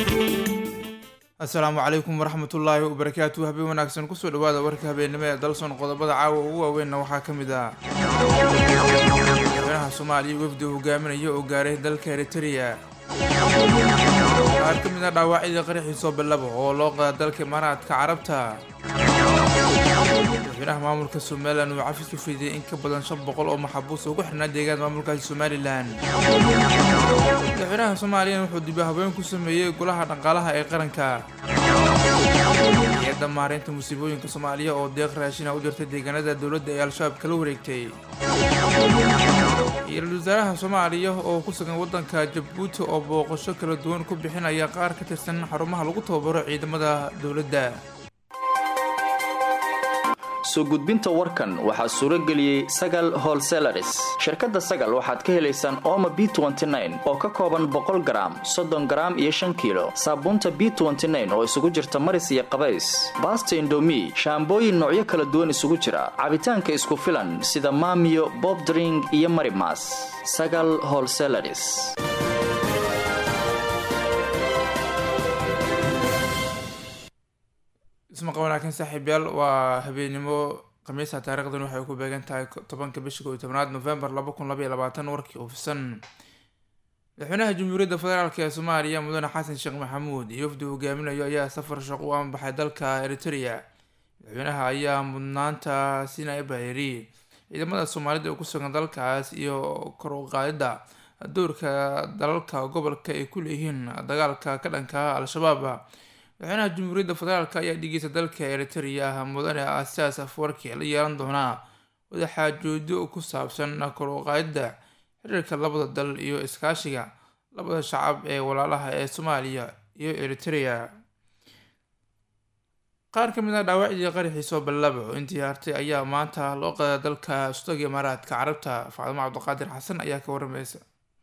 asalaamu calaykum waraxmatullaahi wabarakaatu habeen wanaagsan kusoo dhawaada warka habeennimo ee dalson qodobada caawa ugu waaweynna waxaa ka mid ah madaxweynaha soomaaliya wafdi hogaaminaya oo gaaray dalka eritereya qaar ka mid ah dhaawacyadii qaraxii sooballaba oo loo qaada dalka imaaraadka carabta madaxweynaha maamulka somalilan uu cafis ku fidiyay in ka badan shan boqol oo maxabuus ugu xirnaa deegaan maamulkaasi somalilan madaxweynaha soomaaliyana wuxuu dibi habeen ku sameeyey golaha dhaqaalaha ee qaranka hay-adda maareynta musiibooyinka soomaaliya oo deeq raashina u dirtay deegaanada dowladda ee al-shabaab kala wareegtay iyo ra-iisul wasaaraha soomaaliya oo ku sugan waddanka jabuuti oo booqasho kala duwan ku bixinaya qaar ka tirsan xarumaha lagu tababaro ciidamada dowladda soo gudbinta warkan waxaa suuro geliyey sagal holselaris shirkadda sagal waxaad ka helaysaan ooma b oo ka kooban boqol garaam soddon garaam iyo shan kiilo saabuunta b oo isugu jirta maris iyo qabays baasta indomi shaambooyin noocyo kala duwan isugu jira cabitaanka isku filan sida maamiyo bobdring iyo marimas sagal holselaris ismaqa wanaagsan saaxiibyaal waa habeennimo khamiisa taarikhdan waxay ku beegan tahay tobanka bisha kow iyo tobnaad novembar laba kun labaiyo labaatan warkii oofisan madaxweynaha jamhuuriyadda federaalk ee soomaaliya mudane xasan sheekh maxamuud iyo wafdi hogaaminayo ayaa safar shaqo u ambaxay dalka eritereya madaxweynaha ayaa mudnaanta siinaya baheeri ciidamada soomaalida ee ku sugan dalkaas iyo kor u qaadidda doorka dalalka gobolka ay ku leeyihiin dagaalka ka dhanka al-shabaab madaxweynaha jamhuuriyadda federaalk ayaa dhigeysa dalka eritereya mudane asaas afwarki la yeelan doonaa wadaxaajoodyo ku saabsan kor u qaadidda xiriirka labada dal iyo iskaashiga labada shacab ee walaalaha ee soomaaliya iyo eritereya qaar ka mid ah dhaawacdii qaraxii soo ballaba oo intii hartay ayaa maanta loo qadaa dalka sudaga imaaraadka carabta faadimo cabdiqaadir xasan ayaa ka waramaysa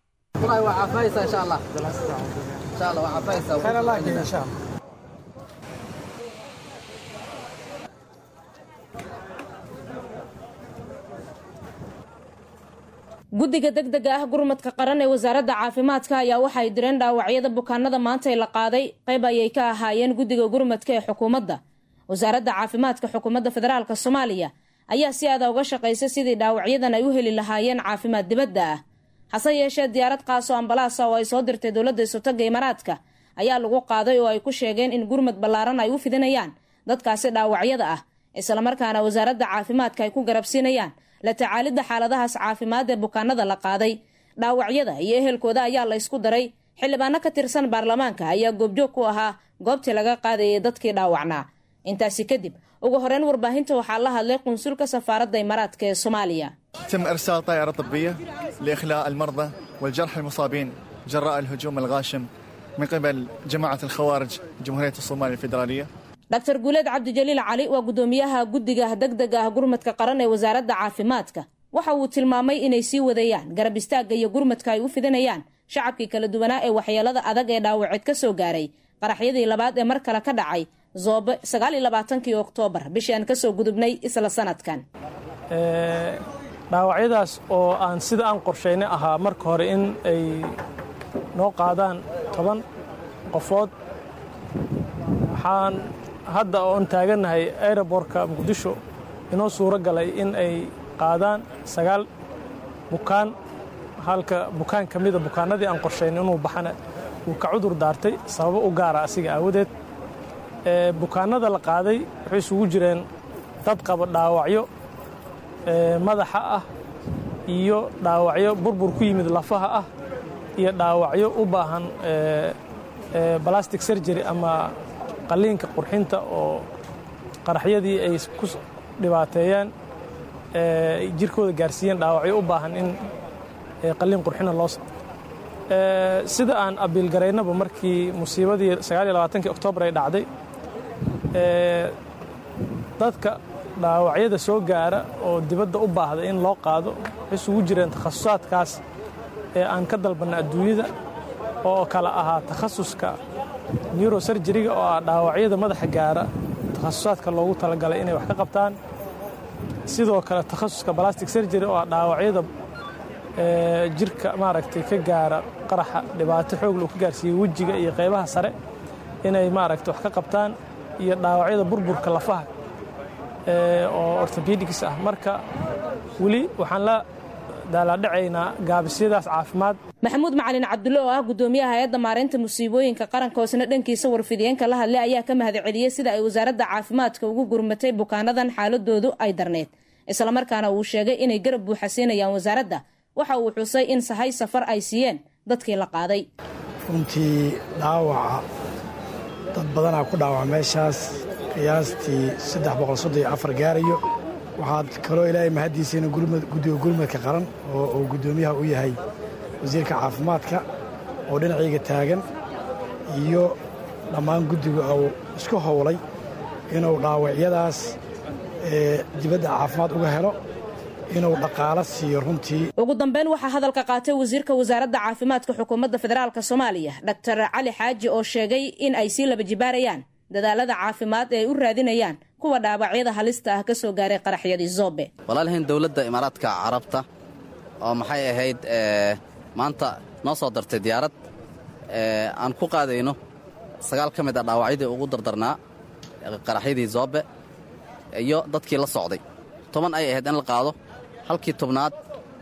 guddiga degdega ah gurmadka qaran ee wasaaradda caafimaadka ayaa waxay direen dhaawacyada bukaanada maanta ee la qaaday qayb ayay ka ahaayeen guddiga gurmadka ee xukuumadda wasaaradda caafimaadka xukuumadda federaalk soomaaliya ayaa si aada uga shaqaysa sidii dhaawacyadan ay u heli lahaayeen caafimaad dibadda ah hase yeeshee diyaarad qaaso ambalaasa oo ay soo dirtay dowladda isotaga imaaraadka ayaa lagu qaaday oo ay ku sheegeen in gurmad ballaaran ay u fidinayaan dadkaasi dhaawacyada ah islamarkaana wasaaradda caafimaadka ay ku garabsiinayaan la tacaalidda xaaladahaas caafimaad ee bukaanada la qaaday dhaawacyada iyo ehelkooda ayaa la ysku daray xildhibaano ka tirsan baarlamaanka ayaa goobjoog ku ahaa goobtii laga qaadayay dadkii dhaawacnaa intaasi kadib ugu horeyn warbaahinta waxaa la hadlay qunsulka safaaradda imaaraadka ee soomaaliya تم إرسال طائرة طبية لإخلاء المرضى والجرحى المصابين جراء الهجوم الغاشم من قبل جماعة الخوارج جمهورية الصومال الفيدرالية dr guuleed cabdijaliil cali waa guddoomiyaha guddiga degdega ah gurmadka qaran ee wasaaradda caafimaadka waxa uu tilmaamay inay sii wadayaan garab istaagga iyo gurmadka ay u fidinayaan shacabkii kala duwanaa ee waxyeelada adag ee dhaawaceed ka soo gaaray qaraxyadii labaad ee mar kale ka dhacay zoobe sagaaliyo labaatankii oktoobar bishii aan kasoo gudubnay isla sanadkan dhaawacyadaas oo aan sida aan qorshaynay ahaa marka hore in ay noo qaadaan toban qofood waxaan hadda oon taagannahay aerobortka muqdisho inoo suuro galay in ay qaadaan sagaal bukaan halka bukaan ka mida bukaanadii aan qorshaynay inuu baxana uu ka cudur daartay sababo u gaara asiga aawadeed bukaanada la qaaday waxay isugu jireen dad qaba dhaawacyo madaxa ah iyo dhaawacyo burbur ku yimid lafaha ah iyo dhaawacyo u baahan balastic surgery ama qalliinka qurxinta oo qaraxyadii ay ku dhibaateeyeen jirkooda gaarsiiyeen dhaawacyo u baahan in qalliin qurxina loo sida aan abiilgaraynaba markii musiibadii ki oktoobar ay dhacday dadka dhaawacyada soo gaara oo dibadda u baahda in loo qaado waxay isugu jireen takhasusaadkaas ee aan ka dalbanna adduunyada oo kala ahaa takhasuska neurosurjeriga oo ah dhaawacyada madaxa gaara takhasusaadka loogu talagalay inay wax ka qabtaan sidoo kale takhasuska balastic surgery oo ah dhaawacyada jirka maaragtay ka gaara qaraxa dhibaato xoogla uu ka gaarsiiyey wejiga iyo qaybaha sare inay maaragtay wax ka qabtaan iyo dhaawacyada burburka lafaha oo ortobedics ah marka weli waxaan la daalaadhacaynaa gaabisyadaas caafimaad maxamuud macalin cabdulle oo ah guddoomiyaha hay-adda maareynta musiibooyinka qaranka hoosna dhankiisa warfidiyeenka la hadlay ayaa ka mahadceliyey sida ay wasaaradda caafimaadka ugu gurmatay bukaanadan xaaladoodu ay darneyd islamarkaana uu sheegay inay garab buuxa siinayaan wasaaradda waxa uu xusay in sahay safar ay siiyeen dadkii la qaaday runtii dhaawaca dad badanaa ku dhaawaca meeshaas qiyaastii saddex boqol soddon iyo afar gaarayo waxaad kaloo ilaahay mahaddiisa inu guddiga gurmadka qaran oo uu guddoomiyaha u yahay wasiirka caafimaadka oo dhinacayga taagan iyo dhammaan guddiga uu isku howlay inuu dhaawacyadaas dibadda caafimaad uga helo inuu dhaqaalo siiyo runtii ugu dambeyn waxaa hadalka qaatay wasiirka wasaaradda caafimaadka xukuumadda federaalk soomaaliya doctor cali xaaji oo sheegay in ay sii laba jibaarayaan dadaalada caafimaad ee ay u raadinayaan kuwa dhaawacyada halista ah ka soo gaaray qaraxyadii zoobe walaalahayn dowladda imaaraadka carabta oo maxay ahayd maanta noo soo dartay diyaarad aan ku qaadayno sagaal ka mid a dhaawacyadii ugu dardarnaa qaraxyadii zoobe iyo dadkii la socday toban ay ahayd in la qaado halkii tobnaad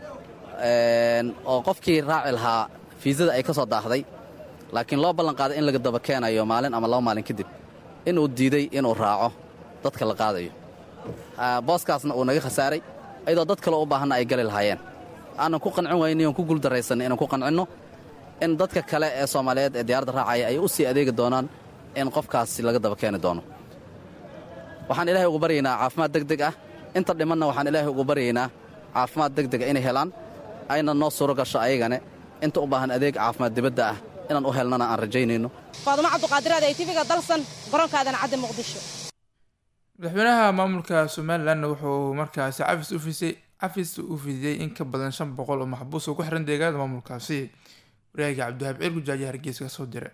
oo qofkii raaci lahaa fiisada ay ka soo daahday laakiin loo ballan qaaday in laga daba keenayo maalin ama laba maalin kadib inuu diiday inuu raaco dadka la qaadayo booskaasna uu naga khasaaray ayadoo dad kaleo u baahanna ay gali lahaayeen aanan ku qancin wayni oon ku guuldarraysanay inaan ku qancinno in dadka kale ee soomaaliyeed ee diyaaradda raacaya ay u sii adeegi doonaan in qofkaasi laga daba keeni doono waxaan ilaahay ugu baryaynaa caafimaad deg deg ah inta dhimanna waxaan ilaahay ugu baryaynaa caafimaad deg dega inay helaan ayna noo suuro gasho ayagane inta u baahan adeeg caafimaad dibadda ah inaan u helnana aan rajaynayno faadumo cabduqaadiraad ee tiviga dalsan garoonkaadana cadde muqdisho madaxweynaha maamulka somalilanna wuxuu markaasi cafis u fisay cafis u fidiyey in ka badan shan boqol oo maxbuus oo ku xiran deegaanada maamulkaasi waryahaga cabdiwahaab ciir gujaaji hargeysa ka soo diray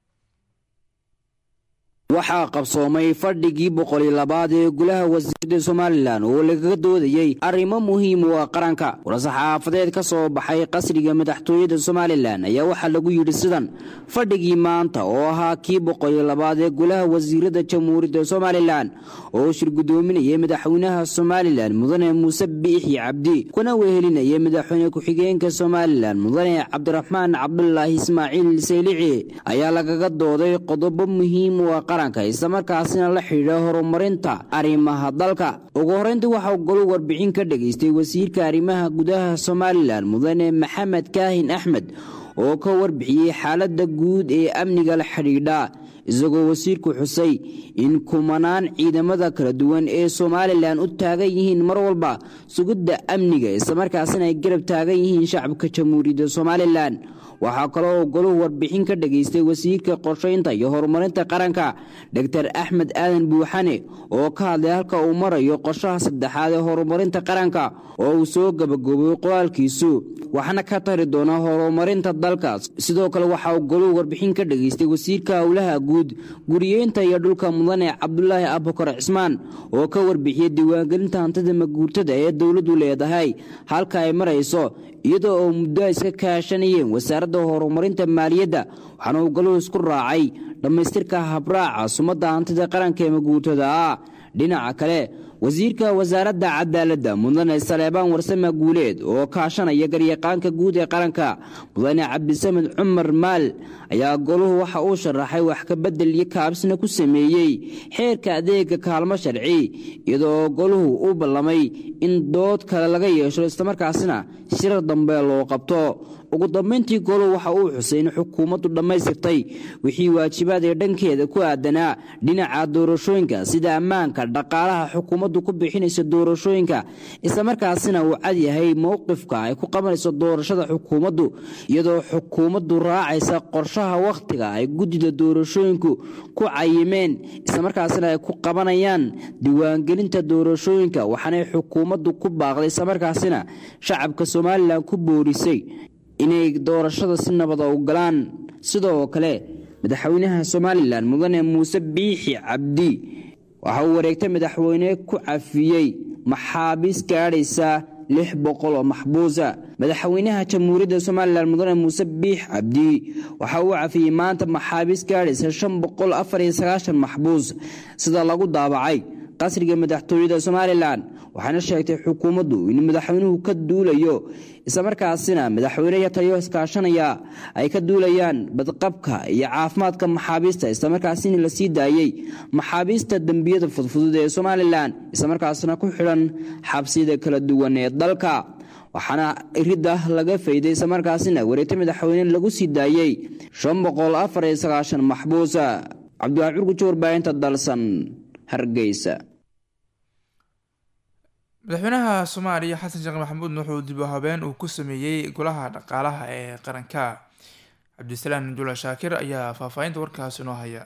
waxaa qabsoomay fadhigii boqoliyo labaad ee golaha wasiirda somalilan oo lagaga doodayey arrimo muhiim u ah qaranka war-saxaafadeed ka soo baxay qasriga madaxtooyada somalilan ayaa waxaa lagu yidhi sidan fadhigii maanta oo ahaa kii boqoliyo labaad ee golaha wasiirada jamhuuriyadda somalilan oo shir guddoominayay madaxweynaha somalilan mudane muuse biixi cabdi kuna wehelinayay madaxweyne ku-xigeenka somalilan mudane cabdiraxmaan cabdulaahi ismaaciil saylici ayaa lagaga dooday qodobo muhiim u ah islamarkaasina la xidhiidha horumarinta arrimaha dalka ugu horreyntii waxaa golu warbixin ka dhegaystay wasiirka arrimaha gudaha somalilan mudane maxamed kaahin axmed oo ka warbixiyey xaaladda guud ee amniga la xidhiidha isagoo wasiirku xusay in kumanaan ciidamada kala duwan ee somalilan u taagan yihiin mar walba sugidda amniga islamarkaasina ay garab taagan yihiin shacabka jamhuuriyadda somalilan waxaa kaloo goluhu warbixin ka dhegaystay wasiirka qorshaynta iyo horumarinta qaranka dor axmed aadan buuxane oo ka hadlay halka uu marayo qorshaha saddexaad ee horumarinta qaranka oo uu soo gabagooboy qoraalkiisu waxna ka tari doona horumarinta dalkaas sidoo kale waxa uu goluhu warbixin ka dhegaystay wasiirka howlaha guud guriyeynta iyo dhulka mudane cabdulaahi abukar cismaan oo ka warbixiyey diiwaangelinta hantida maguurtada ee dowladdu leedahay halka ay marayso iyadoo oo muddo iska kaashanayeen wasaaradda horumarinta maaliyadda waxaana uu galuhu isku raacay dhammaystirka habraaca sumadda hantida qaranka ee maguurtada ah dhinaca kale wasiirka wasaaradda cadaaladda mudane saleebaan warsame guuleed oo kaashanaya garyaqaanka guud ee qaranka mudane cabdisamed cumar maal ayaa goluhu waxa uu sharaxay wax kabedel iyo kaabsina ku sameeyey xeerka adeega kaalmo sharci iyadoo goluhu u ballamay in dood kale laga yeesho islamarkaasina shirar dambe loo qabto ugu dambayntii goluhu waxa uu xusay in xukuumaddu dhammaystirtay wixii waajibaad ee dhankeeda ku aadanaa dhinaca doorashooyinka sida ammaanka dhaqaalaha xukuumaddu ku bixinaysa doorashooyinka islamarkaasina uu cad yahay mowqifka ay ku qabanayso doorashada xukuumaddu iyadoo xukuumaddu raacaysa qorshaha wakhtiga ay guddida doorashooyinku ku cayimeen islamarkaasina ay ku qabanayaan diiwaangelinta doorashooyinka waxaanay xukuumaddu ku baaqday islamarkaasina shacabka somalilan ku boorisay inay doorashada si nabada u galaan sidoo kale madaxweynaha somalilan mudane muuse biixi cabdi waxa uu wareegta madaxweyne ku cafiyey maxaabiis gaadhaysa lix boqol oo maxbuusa madaxweynaha jamhuuriyadda somalilan mudane muuse biix cabdi waxa uu cafiyey maanta maxaabiis gaadhaysa shan boqol afar iyo sagaashan maxbuus sida lagu daabacay qasriga madaxtooyada somalilan waxaana sheegtay xukuumaddu in madaxweynuhu ka duulayo islamarkaasina madaxweyneya taliyo iskaashanaya ay ka duulayaan badqabka iyo caafimaadka maxaabiista islamarkaasina la sii daayey maxaabiista dembiyada fudfudud ee somalilan islamarkaasina ku xidhan xabsiyada kala duwan ee dalka waxaana iridda laga fayday islamarkaasina wareegta madaxweyne lagu sii daayey shan boqol afar iyo sagaashan maxbuusa cabdiwaac curgujo warbaahinta dalsan hargeysa madaxweynaha soomaaliya xasan sheekh maxamuud wuxuu dib u habeen uu ku sameeyey golaha dhaqaalaha ee qaranka cabdisalaam jula shaakir ayaa faahfaahinta warkaasi inoo haya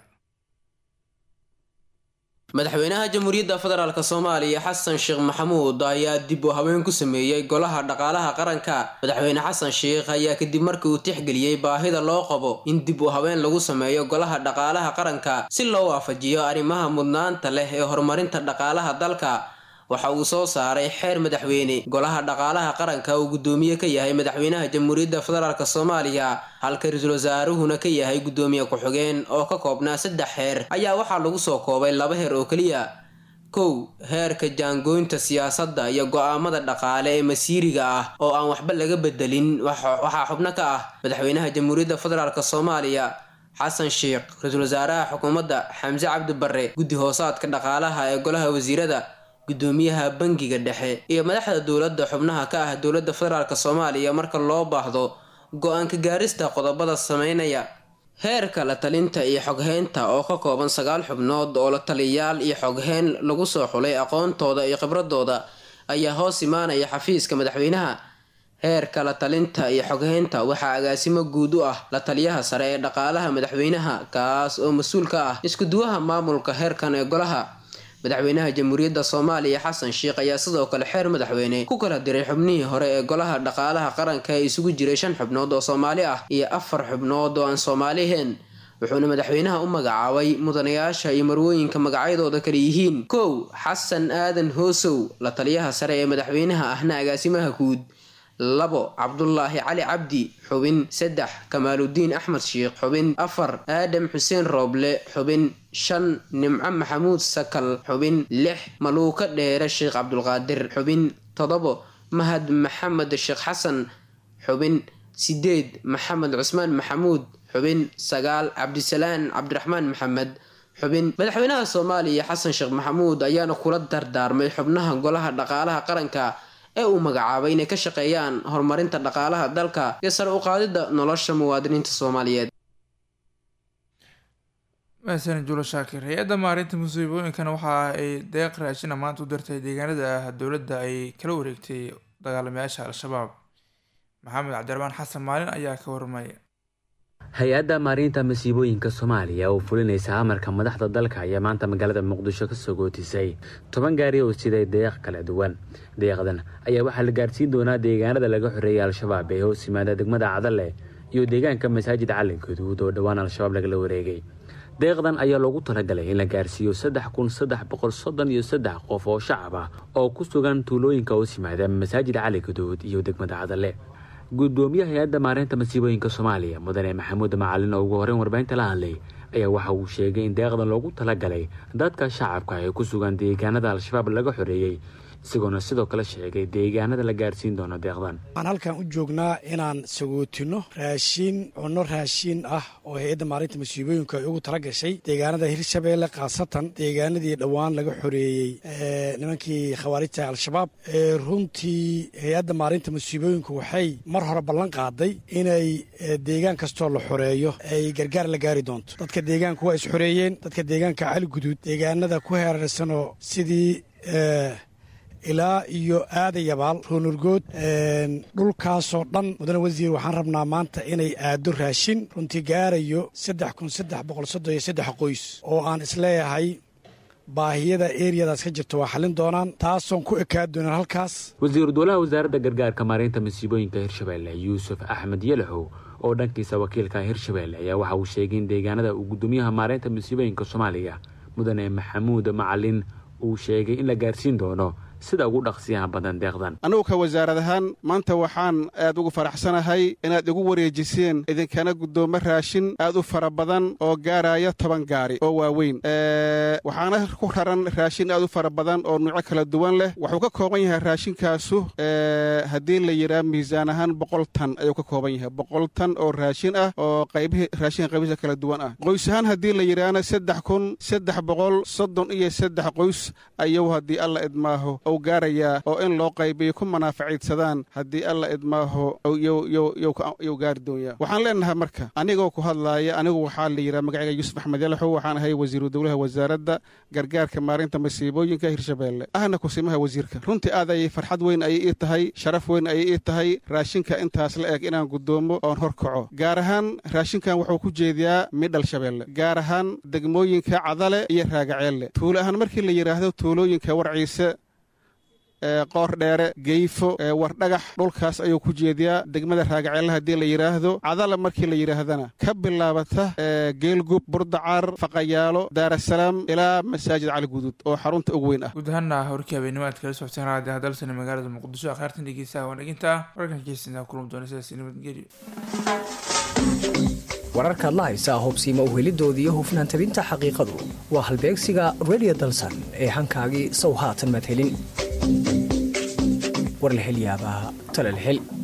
madaxweynaha jamhuuriyadda federaalk soomaaliya xasan sheekh maxamuud ayaa dib u habeen ku sameeyey golaha dhaqaalaha qaranka madaxweyne xasan sheekh ayaa kadib markii uu tixgeliyey baahida loo qabo in dib u habeen lagu sameeyo golaha dhaqaalaha qaranka si loo waafajiyo arrimaha mudnaanta leh ee horumarinta dhaqaalaha dalka waxa uu soo saaray xeer madaxweyne golaha dhaqaalaha qaranka uu guddoomiye ka yahay madaxweynaha jamhuuriyadda federaalk soomaaliya halka ra-iisul wasaaruhuna ka yahay guddoomiye ku-xigeen oo ka koobnaa saddex xeer ayaa waxaa lagu soo koobay laba heer oo keliya kow heerka jaangooynta siyaasadda iyo go-aamada dhaqaale ee masiiriga ah oo aan waxba laga bedelin waxaa xubno ka ah madaxweynaha jamhuuriyadda federaalk soomaaliya xasan sheekh ra-iisul wasaaraha xukuumadda xamse cabdi barre guddi hoosaadka dhaqaalaha ee golaha wasiirada guddoomiyaha bangiga dhexe iyo madaxda dowladda xubnaha ka ah dowladda federaalk soomaaliya marka loo baahdo go-aanka gaarista qodobada sameynaya heerka la talinta iyo xogheynta oo ka kooban sagaal xubnood oo la taliyayaal iyo xogheyn lagu soo xulay aqoontooda iyo khibradooda ayaa hoos imaanaya xafiiska madaxweynaha heerka la talinta iyo xogheynta waxaa agaasimo guud u ah la taliyaha sare ee dhaqaalaha madaxweynaha kaas oo mas-uul ka ah iskuduwaha maamulka heerkan ee golaha madaxweynaha jamhuuriyadda soomaaliya xasan sheekh ayaa sidoo kale xeer madaxweyne ku kala diray xubnihii hore ee golaha dhaqaalaha qaranka ee isugu jiray shan xubnood oo soomaali ah iyo afar xubnood oo aan soomaali ahayn wuxuuna madaxweynaha u magacaabay mudanayaasha iyo marwooyinka magacyadooda kale yihiin kow xasan aadan hoosow la taliyaha sare ee madaxweynaha ahna agaasimaha guud labo cabdulaahi cali cabdi xubin saddex kamaaludiin axmed sheekh xubin afar aadam xuseen rooble xubin shan nimco maxamuud sakal xubin lix maluuka dheere sheekh cabdulqaadir xubin todobo mahad maxamed sheekh xasan xubin sideed maxamed cusmaan maxamuud xubin sagaal cabdisalaan cabdiraxmaan maxamed xubin madaxweynaha soomaaliya xasan sheekh maxamuud ayaana kula dardaarmay xubnaha golaha dhaqaalaha qaranka ee uu magacaabay inay ka shaqeeyaan horumarinta dhaqaalaha dalka iyo sare u qaadida nolosha muwaadiniinta soomaaliyeed mahadsan julo shaakir hay-adda maarinta musiibooyinkana waxa ay deeq raashina maanta u dirtay deegaanada ah dowladda ay kala wareegtay dagaalamayaasha al-shabaab maxamed cabdiraxmaan xasan maalin ayaa ka warmaya hay-adda maarinta masiibooyinka soomaaliya oo fulinaysa amarka madaxda dalka ayaa maanta magaalada muqdisho kasoo gootisay toban gaari oo siday deeq kala duwan deeqdan ayaa waxaa la gaarsiin doonaa deegaanada laga xoreeyay al-shabaab ee hoos yimaada degmada cadale iyo deegaanka masaajid calin gaduud oo dhowaan al-shabaab lagala wareegay deeqdan ayaa loogu talagalay in la gaarsiiyo saddex kun saddex boqol soddon iyo saddex qof oo shacab ah oo ku sugan tuulooyinka hoos yimaada masaajid cali gaduud iyo degmada cadale gudoomiyaha hay-adda maareynta masiibooyinka soomaaliya mudane maxamuud macalin oo ugu horeyn warbaahinta la hadlay ayaa waxa uu sheegay in deeqdan loogu talagalay dadka shacabka ee ku sugan deegaanada al-shabaab laga xoreeyey isagoona sidoo kale sheegay deegaanada la gaarsiin doono deeqdan waxaan halkan u joognaa inaan sagootino raashiin cunno raashiin ah oo hay-adda maalinta masiibooyinka ay ugu tala gashay deegaanada hirshabeelle khaasatan deegaanadii dhowaan laga xoreeyey nimankii khawaarijta al-shabaab runtii hay-adda maalinta masiibooyinku waxay mar hore ballan qaaday inay deegaan kastoo la xoreeyo ay gargaar la gaari doonto dadka deegaanku waa is xoreeyeen dadka deegaanka cali guduud deegaanada ku heerarsanoo sidii ilaa iyo aadayabaal roonurgood dhulkaasoo dhan mudane wasiir waxaan rabnaa maanta inay aado raashin runtii gaarayo saddex kun saddex boqol soddon iyo saddex qoys oo aan isleeyahay baahiyada eriyadaas ka jirta waa xallin doonaan taasoon ku ekaa doonan halkaas wasiiru dowlaha wasaaradda gargaarka maareynta masiibooyinka hirshabeelle yuusuf axmed yalaxow oo dhankiisa wakiilka hirshabeelle ayaa waxa uu sheegay in deegaanada uu gudoomiyaha maareynta masiibooyinka soomaaliya mudane maxamuud macalin uu sheegay in la gaarsiin doono sida ugu dhaqsiyaha badan deeqdan annugu ka wasaarad ahaan maanta waxaan aad ugu faraxsanahay inaad igu wareejiseen idinkana guddoomo raashin aad u fara badan oo gaaraya toban gaari oo waaweyn waxaana ku raran raashin aad u fara badan oo nuuco kala duwan leh wuxuu ka kooban yahay raashinkaasu haddii la yidhaha miisaan ahaan boqol tan ayuu ka kooban yahay boqol tan oo raashin ah oo qaybihi raashinka qaybihiisa kala duwan ah qoys ahaan haddii la yidhaahna saddex kun saddex boqol soddon iyo saddex qoys ayuu haddii alla idmaaho uu gaarayaa oo in loo qaybiyo ku manaafaciidsadaan haddii alla idmaaho yuu gaari doonyaa waxaan leenahay marka anigoo ku hadlaaya anigu waxaa la yidhaha magacayga yuusuf axmed yalaxow waxaan ahay wasiiru dowlaha wasaaradda gargaarka maarinta masiibooyinka hirshabeelle ahna kusimaha wasiirka runtii aad ayay farxad weyn ayay ii tahay sharaf weyn ayay ii tahay raashinka intaas la eg inaan guddoomo oon hor kaco gaar ahaan raashinkan wuxuu ku jeediyaa midhal shabeelle gaar ahaan degmooyinka cadale iyo raagaceelle tuulo ahaan markii la yidhaahdo tuulooyinka warciise qoor dheere geyfo wardhagax dhulkaas ayuu ku jeediyaa degmada raagaceelle haddii la yidhaahdo cadala markii la yidhaahdana ka bilaabata geelgub burdacar faqayaalo daarasalaam ilaa masaajid cali guduud oo xarunta ugu weyn ah guud ahaana warkii habeenimo aad kala socteen raadi hadalsana magaalada muqdisho akhyaartan dhegeystaha waan dheginta wararkan keysina kulmi doona sidaas nabadgelyo wararkaad la haysaa hubsiima uhelidoodii hufnaan tabinta xaqiiqadu waa halbeegsiga redio dalsan ee hankaagii sow haatan maad helin war la hel yaabaa tale la hel